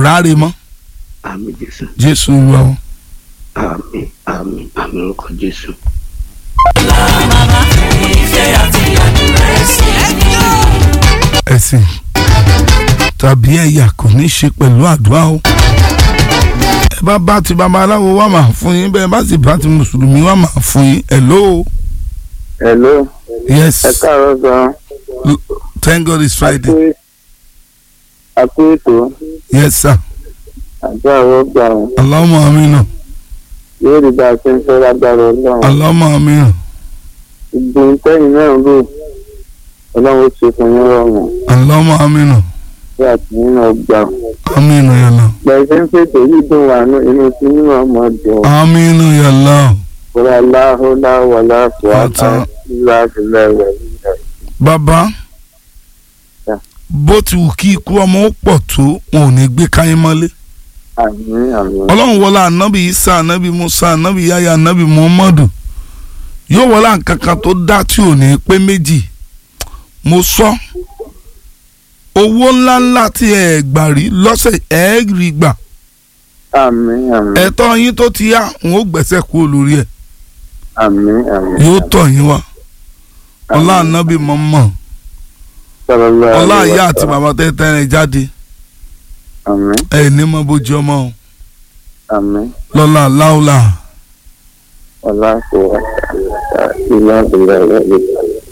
ráre mọ́ àmì jésù jésù olúwa wa. àmì àmì àmì orúkọ jésù. ẹ̀sìn tàbí ẹ̀yà kò ní í ṣe pẹ̀lú àdúrà o. ẹ bá bá ti babaláwo wá máa fún yín bẹ́ẹ̀ bá sì bá ti mùsùlùmí wá máa fún yín hello hello yes ẹ káàárọ̀ gan thank god it's friday àpò ètò yes sir àti àwọn ọgbà wọn allahumma amina yóò rí bá a ṣe ń fẹ́ lágbára ọlọ́run allahumma amina ìgbìn tẹ́yìn náà ń lò ọlọ́run ó ṣe fún yín rọrùn allahumma amina bí àti nínú ọgbà amina yàlla gbẹ̀sẹ̀ ń pèsè yìí dùn wà ní inú tí nínú ọmọ dùn amina yàlla kúrò aláhùlá wàlá fúwátà Ọ̀tá. ńlá ìlẹ̀ rẹ̀ nílẹ̀. bàbá Yeah. bó ti wù kí ikú ọmọ ó pọ̀ tó wọn ò ní gbé káyín mọ́lé àmín àmín ọlọ́run wọlé anabi isa anabi musa anabi yaya anabi muhammadu yóò wọlé nǹkankan tó dá tí ò ní pé méjì mo sọ owó ńláńlá tí ẹ gbà rí lọ́sẹ̀ ẹ rí gbà àmín àmín ẹ̀tọ́ yín tó ti yá n ó gbẹ̀sẹ̀ kúrò lórí ẹ̀ àmín àmín yóò tọ̀ yín wá ọlá anabi muhammad Sallallahu ọlá alaihi ìyá wa àti sallam. bàbá tẹ́tẹ́ rẹ̀ jáde àmín ẹ̀ ní mọ bójú ọmọ o àmín lọ́la láúlà ọlá fúwátà ńlá ìlẹ̀ rẹ̀ nílẹ̀.